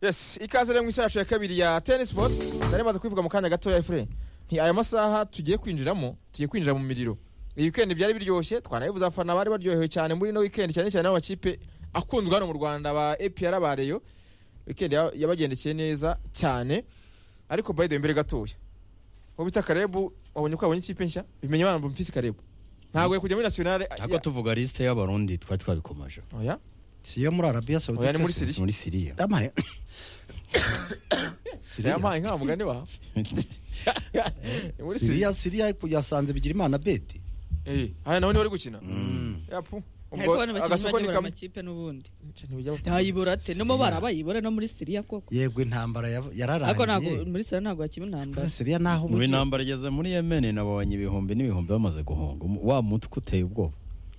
yes ikaze rero mu isaha yacu ya kabiri ya tenisi bodi nari maze kubivuga mu kanya gatoya efure nti aya masaha tugiye kwinjiramo tugiye kwinjira mu miriro iyi wikendi byari biryoshye twanabivuze abafana bari baryohewe cyane muri ino wikendi cyane cyane n'amakipe akunzwe hano mu rwanda ba epr ba reyo wikendi ya- yabagendekeye neza cyane ariko by the way mbere gatoya uwo bita karebu wabonye ko yabonye ikipe nshya bimenye abana bumvise karebu ntabwo yakujya muri nasiyonale ariko tuvuga lisite y'abarundi twari twabikomeje oya si iyo muri arabiya oya ni muri sawudite siriya muri siriya amaye siriya mpaye nka mugani wawe Ni muri siriya siriya siriya yasanze bigira imana beti Eh, haya nawe niwe uri gukina yapu ariko ubwo bano bakinnyi agasoko ni bajya bura kamwe amakipe n'ubundi Ntibijya bapfa. ntayibura ate no mu bara bayibura no muri siriya koko yego intambara ya- ariko ntabwo yararangiye muri siriya ntabwo hakiri intambara siriya naho ubu intambara igeze muri yemeni nabonye ibihumbi n'ibihumbi bamaze guhunga Umu- wa mutwe uteye ubwoba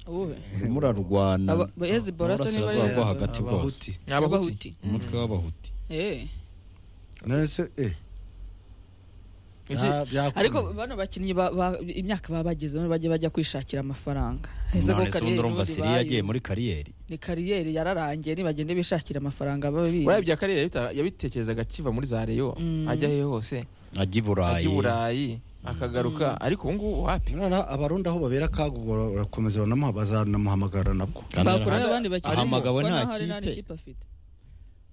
uwuhe urimo urarwana Aba- ba- Hezbollah se niba Uburasirazuba ari bwo Hezbollah? hagati bwose abahuti Ni abahuti umutwe w'abahuti Eh. None se, eh, Iki? bya- byakunda. ariko bano bakinnyi ba- ba- imyaka baba bagezemo bajya bajya kwishakira amafaranga Ese ko none se kariyeri ubundi urumva n'ubundi siriya yagiye bayo- muri kariyeri ni kariyeri yararangiye nibagende bishakira amafaranga baba biba waye bya karere yabita- yabitekerezaga akiva muri za reyo Mm. ajya hehe hose ajya i ajya burayi i burayi akagaruka ariko ubu ngubu wapi noneho abarundi aho babera akago barakomeza banamuha- bazanamuhamagara nabwo Kandi bakura araha- abandi bakinnyi ahamagawe kuko nta naho hari kipe. n'ikipe afite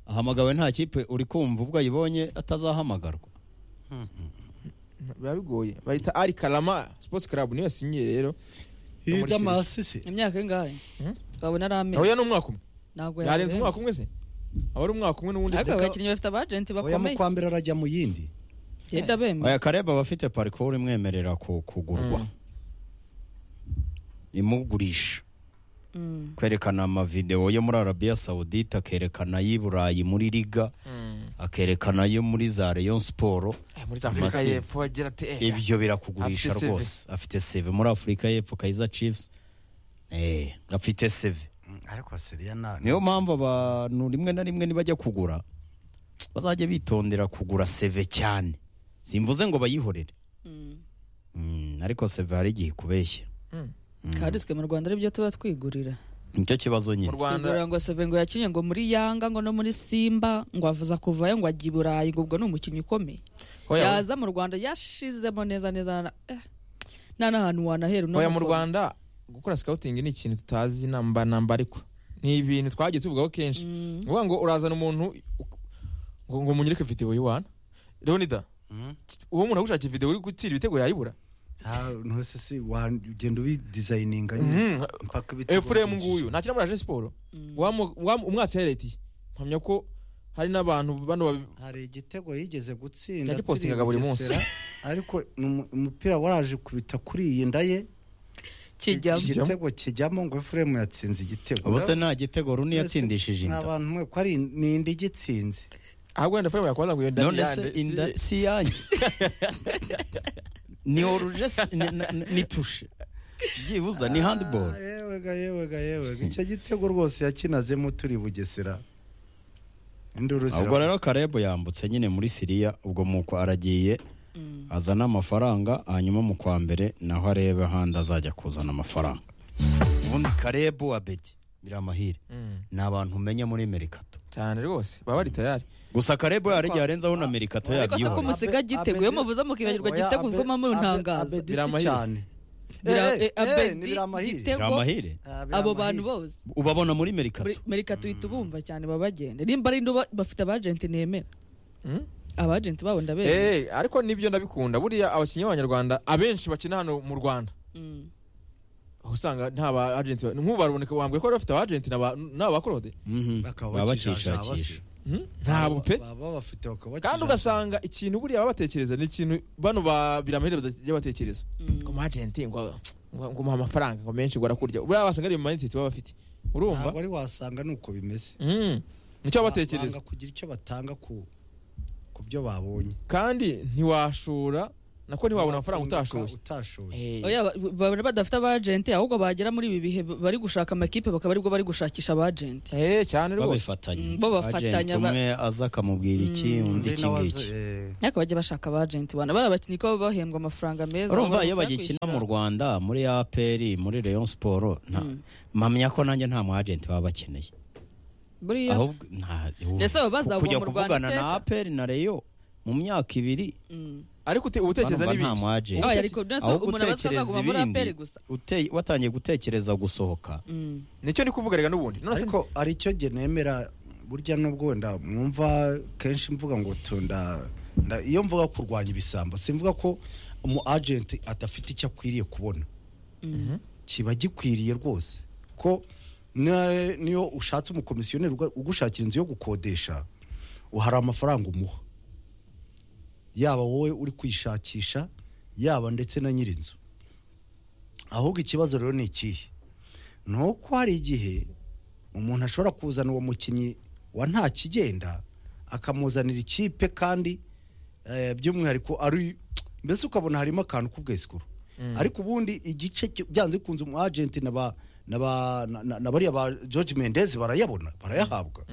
ahamagawe nta kipe uri kumva ubwo ayibonye atazahamagarwa biba bigoye bahita ari karama sports club niyo yasinyiye rero No muri idamasi se imyaka ingahe Hmm? babona ari amezi oya ni umwaka umwe ntabwo yarenze yarenze. umwaka umwe se aba ari umwaka umwe n'ubundi ariko reka- aba bakinnyi bafite abajenti oya mu bakomeye kwa mbere arajya mu yindi yenda bemeye aya kareba aba afite parikuru imwemerera ku- kugurwa Mm. imugurisha Mm. kwerekana amavidewo yo muri arabiya sawudite akerekana ay'i burayi muri liga Mm. akerekana ayo muri za rayon siporo Eh, muri za afurika Matsinda. y'epfo agira ati eh, ibyo birakugurisha Afite CV. rwose afite seve muri afurika y'epfo kayiza chiefs Eh, afite seve ariko siriya na niyo mpamvu abantu rimwe na rimwe nibajya kugura bazajya bitondera kugura seve cyane simvuze ngo bayihorere Mm. Mm, ariko seve hari igihe ikubeshya Mm. kandi twe mu rwanda aribyo tuba twigurira nicyo kibazo mu nyine rwanda twigurira ngo seve ngo yakinye ngo muri yanga ngo no muri simba ngo avuza kuvayo ngo ajya i burayi ngo ubwo ni umukinnyi ukomeye oya yaza mu rwanda yashizemo neza neza na- eh, nta n'ahantu wanahera uno oya mu mufunga. rwanda gukora scouting ni ikintu tutazi namba namba ariko ni ibintu twagiye tuvugaho kenshi Mm. ni ukuvuga ngo urazana umuntu uk- ngo ngo munyereke videwo y'iwana leonida uwo muntu agushakiye videwo uri gutira ibitego yayibura ntose si wagenda ubidizayininga Mhm. mpaka ibitego efuremu byinshi. nguyu ntakina muri aje siporo Wamu- wamu- umwatsi yaretiye mpamya ko hari n'abantu bano babi- hari igitego yigeze gutsinda Yagipostingaga buri munsi. Bugesera, ariko ni umu- umupira waraje kubita kuri iyi nda ye kijyamo igitego kijyamo ngo efuremu yatsinze igitego ubu se nta gitego runi yatsindishije Ni inda abantu mwe ko ari ni indi igitsinze ahubwo wenda efuremu yakwaza ngo iyo nda ni none se iyande si- inda si iyanjye ni oruje si- ni- ni- ni tushe byibuza ni handiboro Ah, yewega yewega yewega icyo gitego rwose yakinazemo turi bugesera induru ubwo rero karebo yambutse nyine muri siriya ubwo muko aragiye azana amafaranga hanyuma mu kwa mbere naho arebe ahandi azajya kuzana amafaranga ubundi karebo abedi biramahire Mm, ni abantu umenya muri merikato cyane rwose baba bari tayari gusa karebo yarajya yarenzaho na merikato ariko se ko yabyihorera musiga gitego iyo muvuze mukibagirwa gitego uzwi nko muri ntangazo Biramahire. cyane Bira- Eh, eh, eh, abedi, eh, ni biramahire. gitego. biramahire Ah, abo biramahire. bantu bose ubabona muri merikato Muri- mereka tuhita ubumva cyane babagende nimba ari ndo bafite abajenti nemera Mm? abajenti babo ndabera Eh, ariko nibyo ndabikunda buriya abakinnyi b'abanyarwanda abenshi bakina hano mu rwanda Mm. aho usanga nta ba agenti ba- nk'ubaruboneka wambwiye ko bari bafite abagenti n'aba- n'abakorode Mhm. Bakaba baba bakishakisha. bakishakisha Mm? ntabwo pe Baba babafite bakaba kandi ugasanga ikintu buriya baba batekereza ni ikintu bano ba biramahire batajya batekereza Mm. ngo umwajenti ngo ngo- ngo umuha amafaranga ngo menshi ngo arakurya buriya basanga ari ibimanititi baba bafite urumva ntabwo ari wasanga nuko bimeze Mm. nicyo baba batekereza Banga kugira icyo batanga ku ku byo babonye kandi ntiwashora nako ntiwabona amafaranga utashoye utashoye Eh, Oya, ba- babona badafite abajenti ahubwo bagera muri ibi bihe bari gushaka amakipe bakaba aribwo bari gushakisha abajenti eh, cyane rwose babifatanya Mm, bo bafatanya, Agent ba- umwe aza akamubwira iki undi iki ngiki ariko bajya bashaka abajenti wana bari abakinnyi ko baba bahembwa amafaranga meza urumva iyo bafasha bagikina mu kwishyura. rwanda muri apr muri rayon siporo Mm. mpamya ko nanjye nta mu agenti baba bakeneye buriya ahubwo nta Ese abo bazava kujya mu Rwanda kuvugana na iteka? aperi na reyo mu myaka ibiri Mm. ariko ute- uba utekereza Urumva nta n'ibindi mwajenti. Oya, ariko nasa Ahubwo umuntu aba utekereza asabwa muri ibindi, APR gusa. ute- watangiye gutekereza gusohoka Mm. nicyo ndi kuvuga reka n'ubundi none se ariko hari icyo gihe nemera burya n'ubwo wenda mwumva kenshi mvuga ngo tunda nda- iyo mvuga kurwanya ibisambo simvuga ko umu agenti adafite icyo akwiriye kubona kiba gikwiriye rwose ko na- niyo ushatse umukomisiyoneri uga- ugushakira inzu yo gukodesha hari amafaranga umuha yaba wowe uri kwishakisha yaba ndetse na nyir'inzu ahubwo ikibazo rero ni ikihe ni uko hari igihe umuntu ashobora kuzana uwo mukinnyi wa nta kigenda akamuzanira ikipe kandi eh, by'umwihariko ari mbese ukabona harimo akantu k'ubwesikuru ariko ubundi igice cyo- byanze bikunze umu agenti na ba na ba na- na- na bariya ba George Mendes barayabona barayahabwa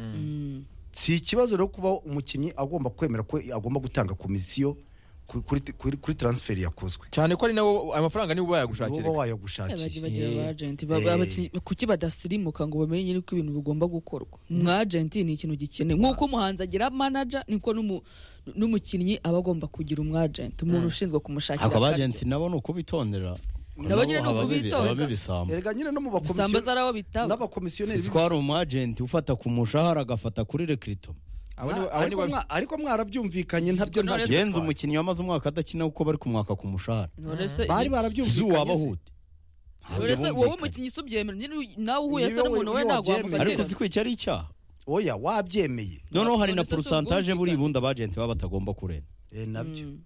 si ikibazo rero kuba umukinnyi agomba kwemera ko agomba gutanga komisiyo ku- kuri kuri, kuri transfer yakozwe cyane ko ari nawo ayo mafaranga nibo bayagushakira uba Eh, wayagushakira bagiye bagira Eh. abagenti Ba- ba- Eh. abakinnyi- kuki badasirimuka ngo bamenye nyine ko ibintu bigomba gukorwa umwagenti ni ikintu gikenewe nk'uko umuhanzi agira manager niko n'umu- n'umukinnyi aba agomba kugira umwagenti umuntu ushinzwe kumushakira ako akaryo. abajenti nabo ni ukubitondera Nabo nyine ni ukubitonda. habamo ibisambo erega nyine no mu ibisambo bakomisiyoneri zari aho bitaba n'abakomisiyoneri uzi ko hari umu agenti ufata ku mushahara agafata kuri rekirito abo ni Ah, abo ni ariko babi mwa- ariko mwarabyumvikanye ntabyo None ntacyo yenze bitwaye. umukinnyi wamaze umwaka adakina kuko bari kumwaka ku mushahara None se- bari izi barabyumvikanye se. uwabahute none se wowe umukinnyi si ubyemera nyine uyu- nawe uhuye se Iyo n'umuntu we iyo ntabwo wabyemera. ariko wamufatira si ko iki ari icyaha oya wabyemeye noneho hari na None se si porosantaje buri ubwumvikane? bundi abajenti baba batagomba kurenza Eh, nabyo Mm.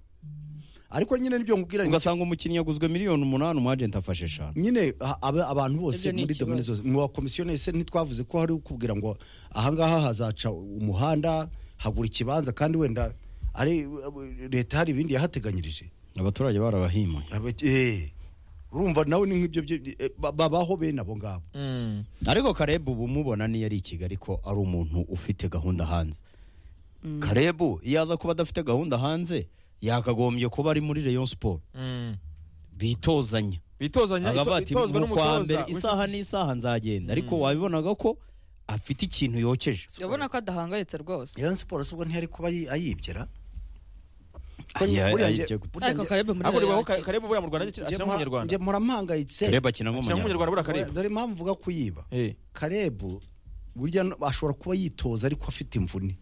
ariko nyine nibyo nkubwira ni- ugasanga umukinnyi yaguzwe miliyoni umunani umu agenti afashe eshanu nyine a- aba- abantu bose Ibyo ni muri ikibazo. domine zose mu bakomisiyoneri se ntitwavuze ko hari ukubwira ngo ahangaha hazaca umuhanda hagura ikibanza kandi wenda ari leta hari ibindi yahateganyirije abaturage barabahimuye Aba- eh, urumva nawe ni nk'ibyo byo- eh, ba- babaho bene abo ngabo Mm. ariko karebu ubu umubona niyo ari i kigali ko ari umuntu ufite gahunda hanze karebu iyo aza kuba adafite gahunda hanze yakagombye kuba ari muri reyo siporo Mm. bitozanya bitozanya ito- akavuga ati itozwa "Mu kwa n'umutoza mbere isaha n'isaha nzagenda ariko wabibonaga ko afite ikintu yokeje urabona ko adahangayitse rwose Rayon Sports ubwo ntiyari kuba ayi- ayibyera Ayi- Burya ayibyera gute? nge- burya ariko nge- karebe muri ariko Rayon nibaho Sports. kareba buriya mu rwanda akina nge- nk'umunyarwanda nge murahangayitse kareba akina akina nk'umunyarwanda nk'umunyarwanda buriya kareba dore impamvu mvuga ko yiba Eh, karebu burya no- ashobora kuba yitoza ariko afite imvune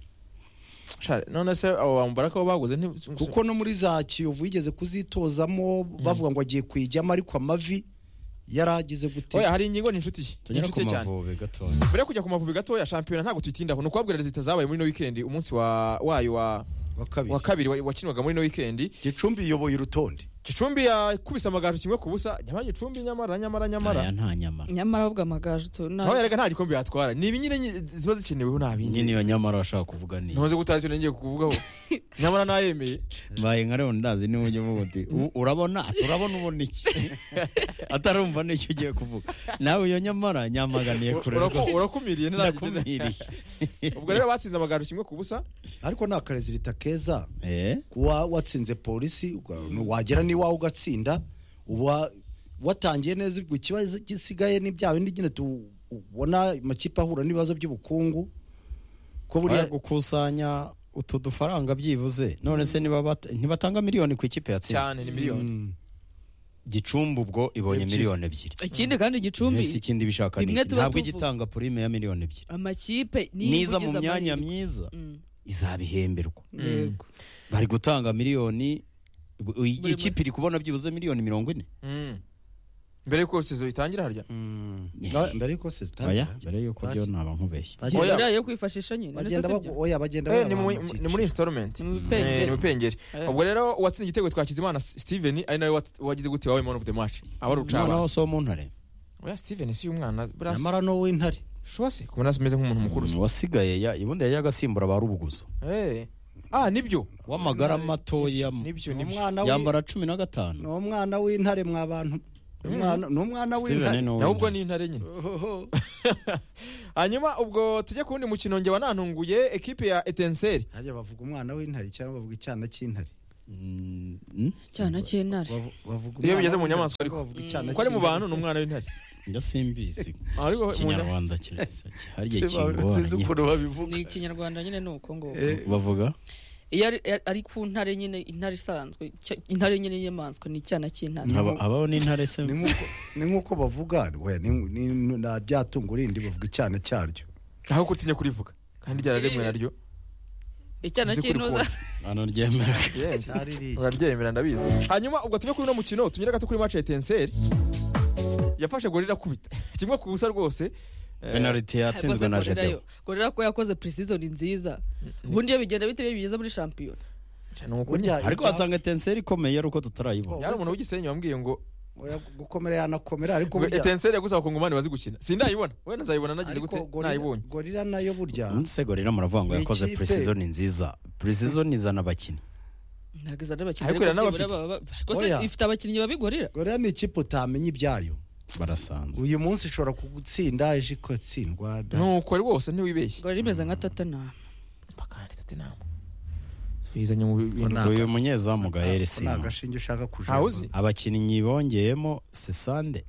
shari, none se abo bambara ko baguze nti- kuko no muri za kiyovu yigeze kuzitozamo bavuga ngo agiye kuyijyamo ariko amavi yari ageze gute oya hari ingingo ni inshuti ye ni inshuti ye cyane gatoya mbere yo kujya ku mavubi gatoya shampiyona ntabwo tuyitindaho ni ukubabwira rezita zabaye muri no weekend umunsi wa wayo wa wa kabiri wa kabiri wa- wakinwaga muri no weekend gicumbi iyoboye urutonde gicumbi yakubise amagaju kimwe ku busa nyamara gicumbi nyamara nyamara aya nyamara nta nyamara nyamara ahubwo amagaju tu- na- aho yarega nta gikombe yatwara ni ibi nyine nyi- ziba zikeneweho nta iyi bindi niyo nyamara bashaka kuvuga ni ntumaze gutaha icyo ngiye kuvugaho nyamara nayemeye mbaye nka leon ndazi niwe ujya uvuga uti "U- urabona ati urabona ubona iki atarumva n'icyo ugiye kuvuga nawe iyo nyamara nyamaganiye kure Uraku- urakumiriye ntiragira ndakumiriye ubwo rero batsinze amagaju kimwe ku busa ariko nta karezirita keza Eh? kuba watsinze polisi uga- wagera n'iwawe ugatsinda uba watangiye neza ubwo ikibazo gisigaye ni bya bindi nyine tu- ubona amakipe ahura n'ibibazo by'ubukungu ko buriya buriya gukusanya utu dufaranga byibuze none se niba bat- ntibatanga miliyoni ku ikipe yatsinze cyane ni miliyoni Mm. gicumbi ubwo ibonye Ebyiri. miliyoni ebyiri ikindi kandi gicumbi ese ikindi bishaka ni rimwe iki? tuba ntabwo tuvuga. igitanga purime ya miliyoni ebyiri amakipe niba niza mu ugize myanya amahirwe- myiza Mm, izabihemberwa yego. bari gutanga miliyoni bu- iyi Buri kipe iri kubona byibuze miliyoni mirongo ine Mm. mbere yuko sezo itangira harya Mm. Yeah. Na- mbere yuko sesitari oya mbere y'uko byo naba nkubeshye Oya. buriya yo kwifashisha nyine none se bagenda sibyo? bagu- oya bagenda Eh, babaha ni muri- amakipe. ni muri installment Ni mu Eh, bipengeri. ni mupengeri Eh. ubwo rero uwatsinze igitego twakizimana steven ari nawe wat- wagize gute wawe man of the match aba ari umwana ucaba wose wo mu ntare oya steven si umwana nyamara no w'intare shuwa se kubona ameze nk'umuntu mukuru se Mm, wasigaye ya- ubundi yajya agasimbura ba rubuguzo Eh. ah nibyo w'amagara matoya nibyo ni nibyo umwana w'i- yambara cumi na ni gatanu umwana w'intare mwa bantu Ni umwana- ni umwana Steven w'intare ni uw'intare. nawe ubwo ni intare nyine Ohoho. hanyuma ubwo tujye ku wundi mukino njye wanantunguye ekipe ya etenseri Hajya bavuga umwana w'intare cyangwa bavuga icyana cy'intare Mm, mm? cyana cy'intare Bavu- bavuga Iyo umwana bigeze mu w'intare, nyamaswa ariko. bavuga icyana ko ari mu cy'intare. bantu ni umwana w'intare njya simbizi Ariko mu- ikinyarwanda kirasa hari igihe Sinzi kingora ukuntu babivuga ni ikinyarwanda nyine ni uko ngo Eh, bavuga iyo ari- ari ku ntare nyine intare isanzwe cya- intare nyine y'inyamaswa ni icyana cy'intare Mm. Haba- habaho n'intare se ni nk'uko- ni nk'uko bavuga we, ni- ni- ni- nta byatungo rindi bavuga icyana cyaryo aho kutinya kurivuga kandi ryararemwe naryo icyana Nzi ko cy'intoza urikunda. hano ryemera Yes. Cyaririye. uraryemera ndabizi hanyuma ubwo tuve kuri uno mukino tunyure gato kuri match ya etenseri yafashe gori irakubita kimwe ku busa rwose Eh, penaliti yatsinzwe na jedewo gorera ko yakoze preseason nziza ubundi iyo bigenda bite iyo bigeze muri shampiyona ni ukuri Burya- ariko wasanga tenseri ikomeye ari uko tutarayibona yari umuntu w'igisenyi wambwiye ngo Oya, gukomera yanakomera ariko ngo burya etenseri yagusaba kongomani bazi gukina sindayibona wenda nzayibona nagize ariko gute gorira- nayibonye gorira nayo burya umusego rero muravuga ngo Ni yakoze ikipe. preseason nziza preseason izana abakinnyi ntabwo izana abakinnyi Ariko ariko irana byibura abafite. baba- ariko se Oya. ifite abakinnyi babigorera gorira ni ikipe utamenya ibyayo barasanze uyu munsi ishobora kugutsinda ejo ikatsindwa da- nuko rwose ntiwibeshye gorera imeze nka tatanama pakandi tatinama twizanye mu Ngo bintu nta- uyu munyezamu gahere Ako ni sima agashinge ushaka kujomba. ntawe uzi abakinnyi bongeyemo sesande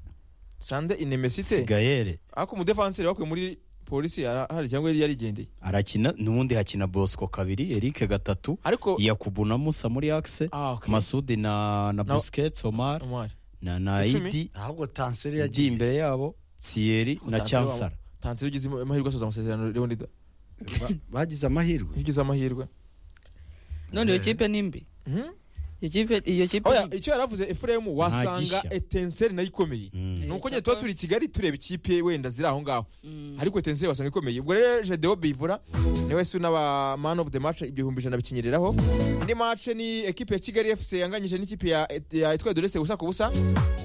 sande inemesite sigayere ariko umudefanseri wakuye muri polisi ara- hari cyangwa yari yarigendeye arakina n'ubundi hakina bosco kabiri erike gatatu ariko yakubu na musa muri axe Ah, okay. masudi na na Na- busquets omar Omar. na na Icumi. idi ahubwo tanseri yagiye yagiye imbere yabo thierry na Tanseri cyansara wa- tanseri ugize amahirwe asoza amasezerano leonida Ba- bagize amahirwe iyo ugize amahirwe none iyo kipe ni mbi Mhm. iyo kipe iyo kipe Oya, ni mbi. icyo yari avuze efuremu wasanga gishya. etenseri nayo ikomeye Mm. ni uko Eh, nyine tuba papa. turi i kigali tureba ikipe wenda ziri aho ngaho Mm. ariko etenseri wasanga ikomeye ubwo rero jedeo bivura niwe si n'aba man of the match ibihumbi ijana bikinyereraho indi match ni ekipe ya kigali fc yanganyije n'ikipe ya ya etwa dorese ubusa ku busa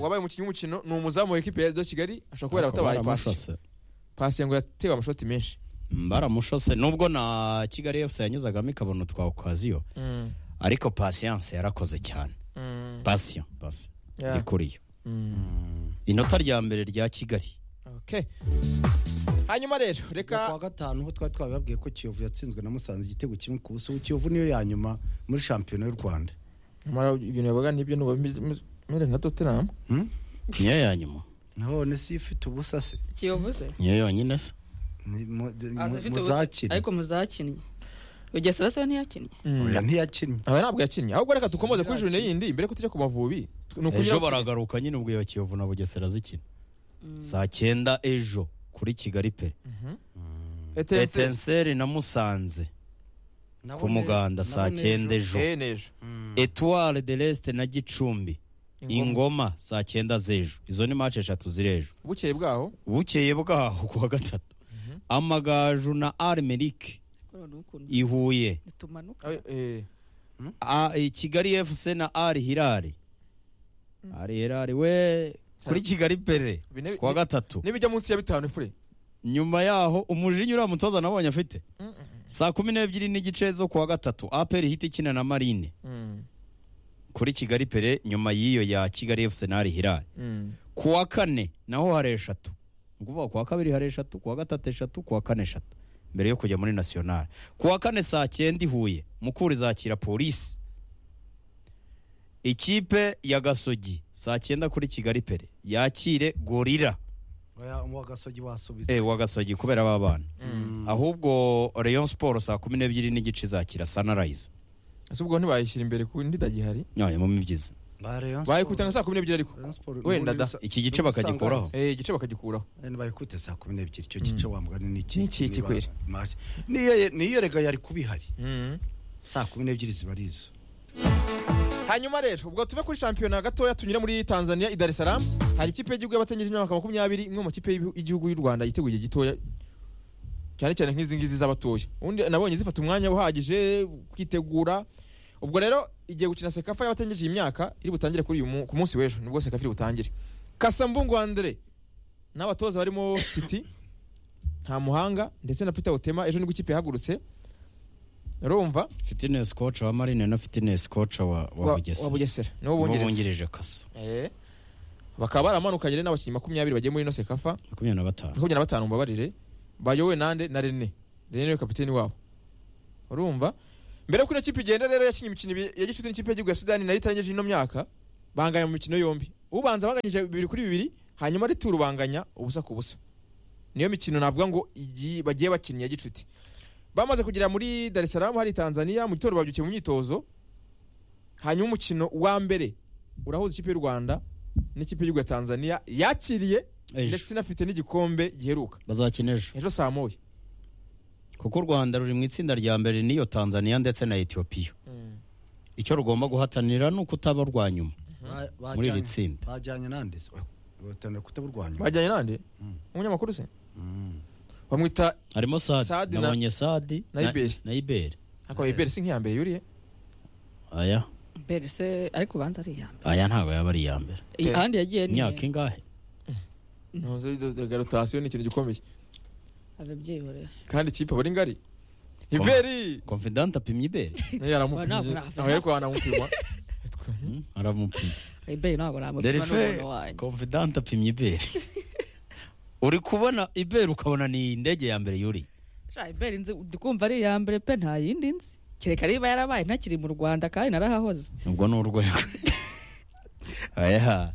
wabaye umukinnyi w'umukino ni umuzamu wa ekipe ya do kigali ashobora kuba Ariko yaratabaye pasi baramushose. pasi ngo yatewe amashoti menshi Mm, baramushose nubwo na kigali yose yanyuzagamo ikabona utwa okaziyo Mm, ariko pasiyanse yarakoze cyane mm, pasiyo pasiyo yeah, iri kuri yo mm, inota rya mbere rya kigali okay. hanyuma rero kwa reka gatanu ho twari twabibabwiye ko kiyovu yatsinzwe na musanze igitego kimwe ku buso kiyovu niyo ya nyuma muri shampiyona y'u rwanda nyamara ibintu yavuga n'ibyo numere nka tottenham Hmm? niyo ya nyuma none si ifite ubusa se kiyovu se niyo yonyine se Ni mu- mu- Aza ifite ubusa- muzakina ariko muzakinnye ugesera se we ntiyakinnye oya ntiyakinnye aba ntabwo yakinnye ahubwo reka dukomoze kuri jurine yindi mbere ko tujya ku mavubi Ni ukunyura- ejo baragaruka nyine ubwo iyo kiyovu na bugesera zikina saa cyenda ejo kuri kigali pe Etenseri. etenseri na musanze ku Nabone- muganda saa nabone cyenda ejo Eh, n'ejo etuware de resite na gicumbi ingoma saa cyenda z'ejo izo ni mace eshatu z'ejo bukeye bwaho bukeye bwaho kuwa gatatu amagaju na arimerike i huye ntitumanuka Eh, eh, A- i kigali efuse na ari hirare ari hirare we kuri kigali pere Bine- kuwa gatatu nibijya munsi ya bitanu ifure nyuma yaho umujinya uriya mutoza nabonye afite saa kumi n'ebyiri n'igice zo kuwa gatatu aperi hiti ikina na marine Mm, kuri kigali pere nyuma y'iyo ya kigali efuse na ari hirare mm. kuwa kane naho hari eshatu ni ukuvuga kuwa kabiri hari eshatu kuwa gatatu eshatu kuwa kane eshatu mbere yo kujya muri nasiyonari kuwa kane saa cyenda i huye mukura izakira polisi ikipe ya gasogi saa cyenda kuri kigali pere yakire gorira oya uwa gasogi wasubitse e, wa gasogi kubera ababana ahubwo rayon siporo saa kumi n'ebyiri n'igice izakira sanarayiza ese ubwo ntibayishyira imbere ku ndidagihari nyoye mu mibyizi bayikutana saa kumi n'ebyiri ariko wenda da iki gice bakagikoraho Eh, igice bakagikuraho bayikute saa kumi n'ebyiri icyo gice wambwani ni iki Ni iki niba- kikwira? Maj- Niyo- niyo rega yari kubihari Mm. saa kumi n'ebyiri ziba ari izo hanyuma rero ubwo tuve kuri shampiyona gatoya tunyure muri tanzania i dar es salaam hari ikipe y'igihugu y'abatangiza imyaka makumyabiri imwe mu makipe y'ibihu- y'igihugu y'u rwanda yiteguye gitoya cyane cyane nk'izi ngizi z'abatoya ubundi nabonye zifata umwanya uhagije kwitegura ubwo rero igiye gukina sekafa y'abatangije iyi myaka iri butangire kuri uyu mu- ku munsi w'ejo nibwo sekafa iri butangire kasambungu andre n'abatoza barimo titi nta muhanga ndetse na peter otema ejo nibwo ikipe yahagurutse urumva fitness coach wa marine na fitness coach wa wa wa bugesera wa bugesera nibo Nibo bongereza bungirije kasa Eh. bakaba baramanukanye rero n'abakinnyi makumyabiri bagiye muri ino sekafa makumyabiri na batanu makumyabiri na batanu mbabarire bayowe nande na rene rene niwe kapiteni wabo urumva mbere ko ino kipe igenda rero yakinnye imikino ibiri ya gicuti n'ikipe y'igihugu ya sudani nayo itarangije ino myaka banganya mu mikino yombi ubanza banganyije bibiri kuri bibiri hanyuma ari turu banganya ubusa ku busa niyo mikino navuga ngo igi- bagiye bakinnye ya gicuti bamaze kugera muri dar es salaam hari tanzania mu gitondo babyukiye mu myitozo hanyuma umukino wa mbere urahuza ikipe y'u rwanda n'ikipe y'igihugu ya tanzania yakiriye ndetse ejo inafite n'igikombe giheruka bazakina ejo ejo saa moya kuko u rwanda ruri mu itsinda rya mbere n'iyo tanzania ndetse na etiyopiya icyo rugomba guhatanira ni uko utaba rwa nyuma Ba- Muri iri bajyanye- tsinda. bajyanye nande se bahatanira kutaburwanya bajyanye nande Mm. umunyamakuru se Mm. bamwita harimo Sadi sadi na- nabonye sadi na Iberi. na iberi akaba ibere si nk'iyambere yuriye aya mbere se ariko ubanza ari iya mbere aya ntabwo yaba ari iya mbere Eh, ahandi yagiye ni imyaka ingahe garotasiyo ni ikintu gikomeye ababyihorera kandi ikipe aba ari ngari iberi confidant apimye iberi yaramupimye Ntabwo aho ariko wanamupima Hmm, aramupimye iberi ntabwo namupima derife n'umuntu wanjye confidant apimye iberi uri kubona iberi ukabona ni indege ya mbere yuri sha iberi nzi ndi kumva ari iya mbere pe nta yindi nzi kereka niba yarabaye ntakiri mu rwanda kandi narahahoze ubwo ni urwego aya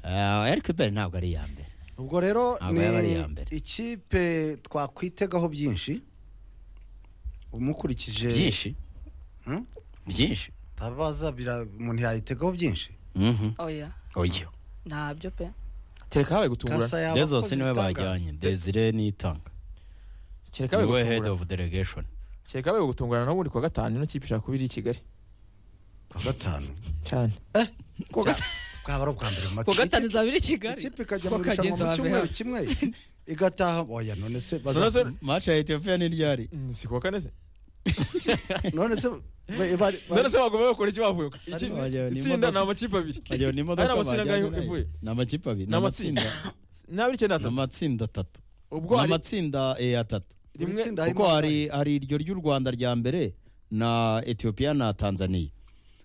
Ah, ariko iberi ntabwo ari iya mbere ubwo rero Ntabwo yaba ari ni iya mbere. ikipe twakwitegaho byinshi umukurikije byinshi Hmm? byinshi tabaza bira- umuntu yayitegaho byinshi Mhm. oya oya ntabyo pe kereka habaye gutungurana yaba dezos akoze niwe ibitangaza. bajyanye desire nitanga kereka habaye niwe head gutungurana of delegation kereka habaye gutungurana n'ubundi kuwa gatanu ino kipe ishaka kuba iri i kigali kuwa gatanu cyane twaba ari ubwa mbere mu ku mateka. gatanu izaba iri i Ikipe- kigali ikipe ikajya mu Ko irushanwa kagenzi mu wa cyumweru mbere. kimwe igataha oya none se baza- None se- maci ya etiyopiya ni ryari Mm, si kuwa kane se none se ba- ba- ba- none se bagomba bakora icyo bavuye ko Iki- bajyanye itsinda ni amakipe abiri ayo ni Ari imodoka amatsinda bajyanye angahe nayo. ivuye? ni amakipe abiri Ni amatsinda. n'abiri icyenda ni atatu amatsinda atatu ubwo ni hari amatsinda eh, atatu rimwe itsinda harimo kuko hari Australia. hari iryo ry'u rwanda rya mbere na etiyopiya na tanzaniya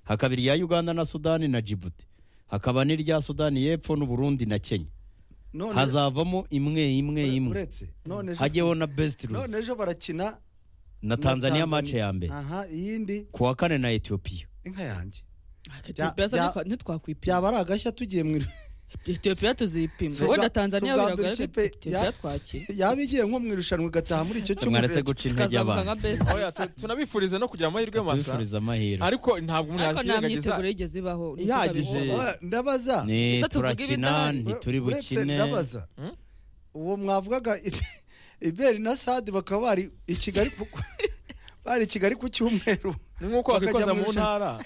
hakaba irya uganda na sudani na jibuti hakaba n'irya sudani y'epfo n'uburundi na kenya None- hazavamo imwe imwe imwe uretse none ejo- hajyeho na best none ruzi ejo barakina na tanzaniya mace ya mbere aha iyindi ku wa kane na etiyopiya inka yanjye etiyopiya Bya- se ntitwakwipima byaba ari agashya tugiye mu iru- etiyopiya tuzipima Si wenda ubwa- si tanzaniya ubwa biragoye mbere ariko ikipe etiyopiya ya- twakira yaba igiye nko mu irushanwa igataha muri icyo cyumweru mwaretse guca intege tukazamuka nka abantu best Oya, tu- tunabifuriza no kugira amahirwe masa tubifuriza amahirwe ariko ntabwo umuntu ariko nta yakwirengagiza myiteguro yigeze ibaho Ihagije. ntituzabibona. Oya, ndabaza ni Gusa tuvuge turakina ibidahari. ntituri Uretse bukine ndabaza Hmm? uwo mwavugaga iberi na sadi bakaba bari i kigali ku- bari i kigali ku cyumweru ni nk'uko Bakajya wakikoza mu mu ntara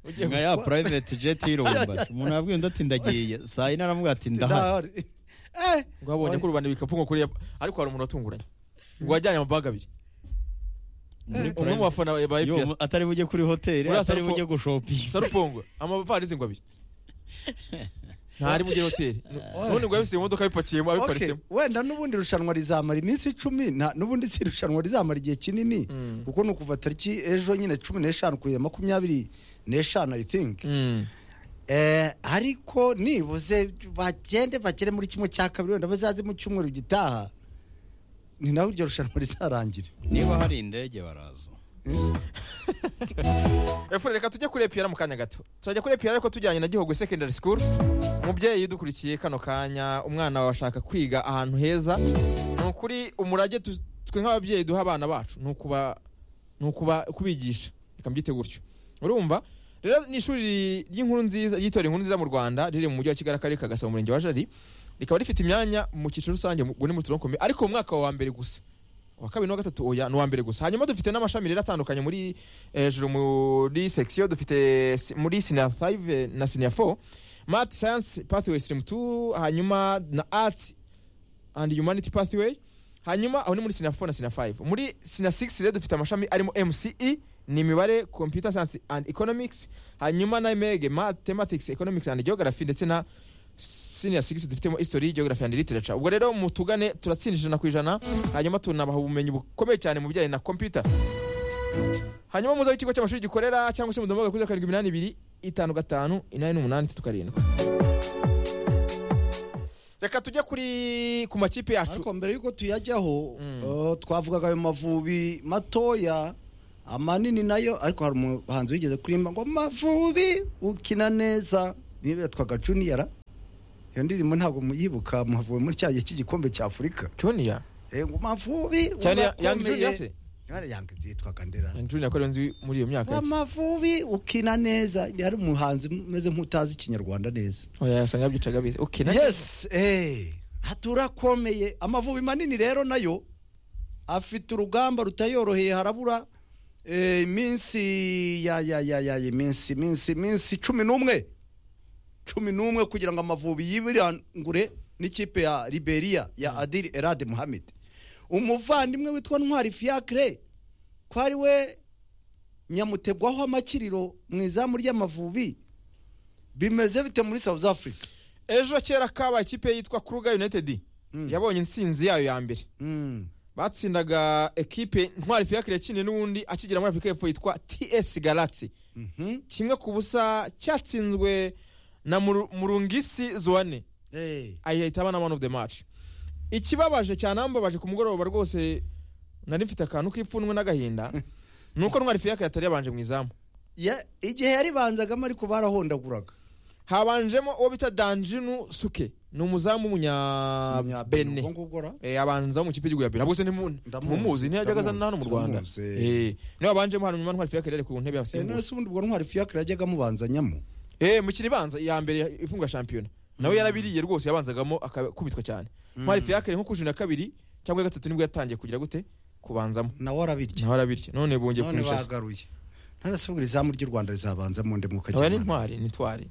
ugiye nka ya private jet y'irumba umuntu yabwiye undi ati ndagiye saa yine aramubwira ati ndahari Ndahari. Eh, ngo abonye ko rubanda ibikapu ngo kuriya ariko hari umuntu watunguranye ngo wajyanye amabaga abiri Muri umwe mu private- bafana ba Yo, epr mu- atari bujye kuri hoteli Uriya atari sarupo- bujye gushopinga sarupongo amavarisi ngo abiri ntari muri hoteli ubundi ngo yabisiye mu modoka abipakiyemo okay. abiparitsemo wenda n'ubundi irushanwa rizamara iminsi icumi nta- n'ubundi si irushanwa rizamara igihe kinini Mm. kuko ni ukuva tariki ejo nyine cumi n'eshanu kugeza makumyabiri n'eshanu i think Mm. Eh, ariko nibuze bagende bagere muri kimwe cya kabiri wenda bazaze mu cyumweru gitaha ni naho iryo rushanwa rizarangira niba hari indege baraza efure reka tujye kuri epr mu kanya gato turajya kuri epr ariko tujyanye na gihogwe secondary school umubyeyi udukurikiye kano kanya umwana wawe ashaka kwiga ahantu heza ni ukuri umurage tu- twe nk'ababyeyi duha abana bacu ni ukuba ni ukuba kubigisha reka mbyite gutyo urumva rero ni ishuri ry'inkuru nziza ry'itorero inkuru nziza mu rwanda riri mu mujyi wa kigali akarere ka gasabo umurenge wa jari rikaba rifite imyanya mu cyiciro rusange ngo ni mu turonkomeye ariko mu mwaka wa mbere gusa wa kabiri n'uwa gatatu oya ni uwa mbere gusa hanyuma dufite n'amashami rero atandukanye muri hejuru muri section dufite si- muri senior 5 na senior 4 math science pathway stream 2 hanyuma na arts and humanity pathway hanyuma aho ni muri senior 4 na senior 5 muri senior 6 rero dufite amashami arimo mce ni imibare computer science and economics hanyuma na mege mathematics economics and geography ndetse na senior 6 dufitemo history geography and literature ubwo rero mutugane turatsinda ijana ku ijana hanyuma tunabaha ubumenyi bukomeye cyane mu bijyanye na computer hanyuma muze aho ikigo cy'amashuri gikorera cyangwa se muduhamagare kuri zeru karindwi iminani ibiri itanu gatanu inani n'umunani itatu karindwi reka tujye kuri ku makipe yacu ariko mbere y'uko tuyajyaho Mm. eh, twavugaga ayo mavubi matoya amanini nayo ariko hari umuhanzi wigeze kuririmba ngo mavubi ukina neza niyo yitwaga juniyara iyo ndirimbo ntabwo muyibuka mavubi muri cya gihe cy'igikombe cy'afurika juniya Eh, ngo mavubi cyane yangi unakomeye." juniya se Yari Young yitwaga ndera yangi juniya ko ariyo nzi muri iyo myaka yake amavubi ukina neza yari umuhanzi umeze nk'utazi ikinyarwanda neza oya yasanga yabyicaga bize okay na yes eh, haturakomeye amavubi manini rero nayo afite urugamba rutayoroheye harabura eh, iminsi ya ya ya ya iminsi iminsi iminsi cumi n'umwe cumi n'umwe kugira ngo amavubi yibirangure n'ikipe ya liberia ya adiri erade muhammed umuvandimwe witwa ntwari fiacre ko ari we nyamutegwaho amakiriro mu izamu ry'amavubi bimeze bite muri south africa ejo kera kabaye ikipe yitwa kuruga united yabonye intsinzi yayo ya mbere Mm. batsindaga ekipe ntwari fiyakire yakiniye n'ubundi akigira muri afurika y'epfo yitwa ts galaxy Mhm. kimwe ku busa cyatsinzwe na Muru- murungisi zoane Eh. ayihita aba na man of the match ikibabaje cyanambabaje ku mugoroba rwose nari mfite akantu k'ipfunwe n'agahinda ni uko ntwari fiyakire atari yabanje mu izamu Ya- igihe yaribanzagamo ariko barahondaguraga habanjemo uwo bita danjinu suke ni umuzamu w'umunyabene Ubwo ngubwo ra. Eh, abanza mu kipe y'igihugu ya Benin bose Ndamuzi, ntimuzi ntiyajyaga azana hano mu Rwanda ndamuzi, eh. eh niwe wabanjemo hano nyuma ntwari fiyakire yari ku ntebe ya Eh, simbuza none se ubundi ubwo ntwari fiacre yajyaga amubazanyamo eh mukiri banza iya mbere ifunga shampiyona nawe yarabiriye rwose yabanzagamo akubitwa cyane ntwari fiyakire nko ku ijana na kabiri cyangwa iya gatatu nibwo yatangiye kugira gute kubanzamo nawe arabirya nawe arabirye none bongeye none kumwishaza bagaruye none se ubwo izamu ry'u rwanda rizabanzamo nde aba ni mukajya ntwari ni twari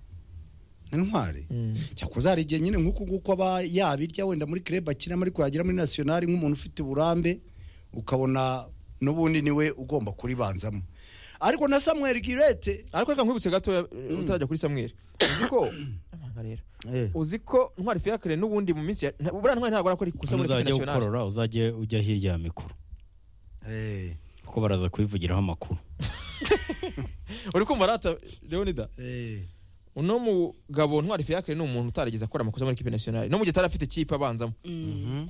intwari Mm. cyakoze hari igihe nyine nk'uku nguku aba yabirya wenda muri kirebe akinamo ariko yagira muri nasiyonari nk'umuntu ufite uburambe ukabona n'ubundi niwe ugomba kuribanzamo ariko na samuel girete ariko reka nkwibutse gato utarajya kuri Samuel uzi ko amanga rero uzi ko ntwari fiyakire n'ubundi mu minsi ya nta- buriya ntwari ntabwo arakora ikosa muri kipe uzajya nasiyonari ukorora uzajye ujya hirya ya mikoro Eh, kuko baraza kubivugiraho amakuru uri kumva rata leonida eh, uno mugabo ntwari fiyakire ni umuntu utarigeze akora amakosa muri kipe nasiyonari no mu gihe atari afite ikipe abanzamo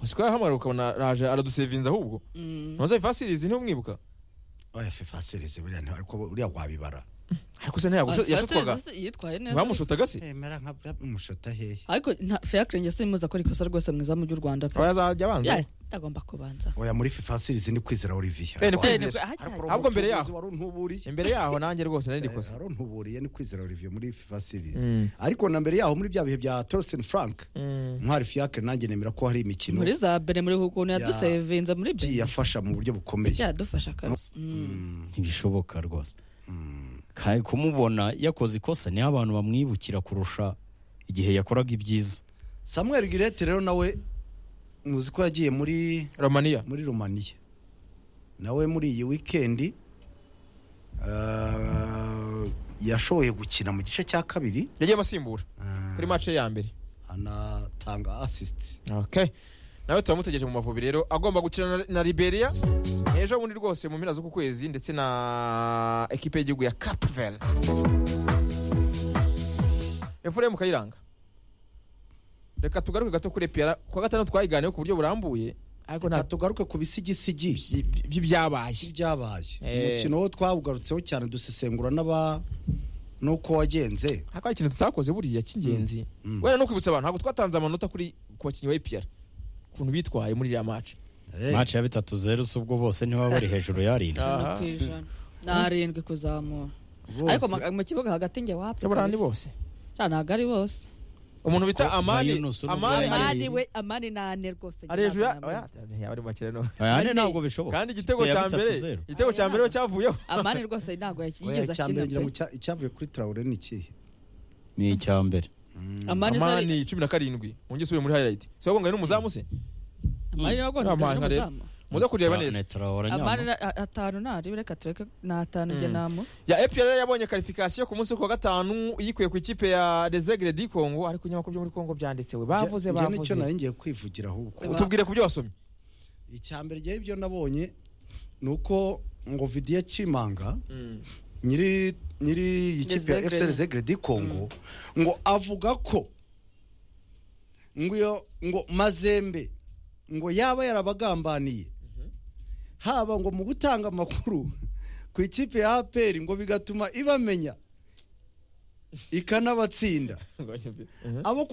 siko yahamagara ukabona raje aradusevinza ahubwo ntuze fasirizi ntumwibuka oya fe fasirize buriya nta- ariko buriya wabibara ariko se ntabwo yasutwaga yitwaye neza bamushutaga se mera nka umushota hehe ariko nta fiyakire njye simuza ko rikosa rwose mu izamu ry'u rwanda pe aba yazajya abanza Ya, itagomba kubanza oya muri fe fasirize ni kwizera olivier Eh, ni kwizera. Eh, ni- Ariko ahajya- uri Ahubwo mbere umucuruzi yaho. wari untuburiye imbere yaho nanjye rwose nari rikosa wari untuburiye ni kwizera olivier muri fe fasirize Mm. ariko na mbere yaho muri bya bihe bya torsten frank Mm. ntwari fiacre nanjye nemera ko hari imikino muri za mbere muri ukuntu Ya- yadusevinza muri yagiye byo afasha mu buryo bukomeye byadufasha kabisa Mm. Mm, ntibishoboka rwose mm. kandi kumubona yakoze ikosa niho abantu bamwibukira kurusha igihe yakoraga ibyiza samuel girete rero nawe muzi ko yagiye muri romania muri romaniya nawe muri iyi wikendi ah, yashoboye gukina mu gice cya kabiri yagiye amasimbura ah, kuri mace ya mbere anatanga asisiti okay nawe turamutegereje mu mavubi rero agomba gukina na- na liberia ejo bundi rwose mu mpera z'uku kwezi ndetse na ekipe y'igihugu ya capvel efuremu kayiranga reka tugaruke gato kuri epiyara ku wa gatanu twayiganiyeho ku buryo burambuye ariko nta tugaruke ku bisigisigi by- by'ibyabaye byabaye Eh. umukino wo twawugarutseho cyane dusesengura n'aba n'uko wagenze ariko hari ikintu tutakoze buriya cy'ingenzi Mm. wenda no kwibutsa abantu ntabwo twatanze amanota kuri ku bakinnyi ba epiyara ukuntu bitwaye muri iriya maci Eh, mace ya bitatu zeru se ubwo bose ntibaba bari hejuru y'arindwi ijana Aha. ku ijana n'arindwi kuzamura bose. ariko mu- mu kibuga hagati njye wapfa cy'abarani ni kabisa. bose Ja, ntabwo ari bose umuntu bita Ko- amani Mayunus n'umugabo amani yari- amani we amani ni ane rwose ari hejuru ya ntabwo oya namenya. yaba ari makire no aya ne ntabwo bishoboka kandi igitego Ikipe ya cya bitatu mbere zeru. igitego cya mbere cyavuyeho amani rwose ntabwo yaki- oya, yigeze icya mbere ngira akina ngo pe. cya- icyavuye kuri tarawure ni ikihe ni icya mbere amani zari- amani cumi na karindwi wongere usubire muri highlight si wagonga n'umuzamu se amani ni wagonze Amani atanu rero. n'umuzamu. muze kureba neza Netrawora amani nyama. ra- a- atanu nari reka tureke ni atanu njye Mm. namu ya EPR rero yabonye karifikasiyo ku munsi wo ku wa gatanu yikuye ku ikipe ya Desegre di Congo ariko nyamakuru byo muri Congo byanditsewe bavuze Nge- nge nicyo bavuze nari ngiye kwivugira ahubwo utubwire ku byo wasomye icya mbere rya ibyo nabonye ni uko ngo vidiyo cimanga nyiri nyiri ikipe ya fcr Desegre. zegredi congo ngo avuga ko ngo iyo ngo mazembe ngo yaba yarabagambaniye haba ngo mu gutanga amakuru ku ikipe ya aperi ngo bigatuma ibamenya ikanabatsinda Ngo nyumve. Mhm. abo kwa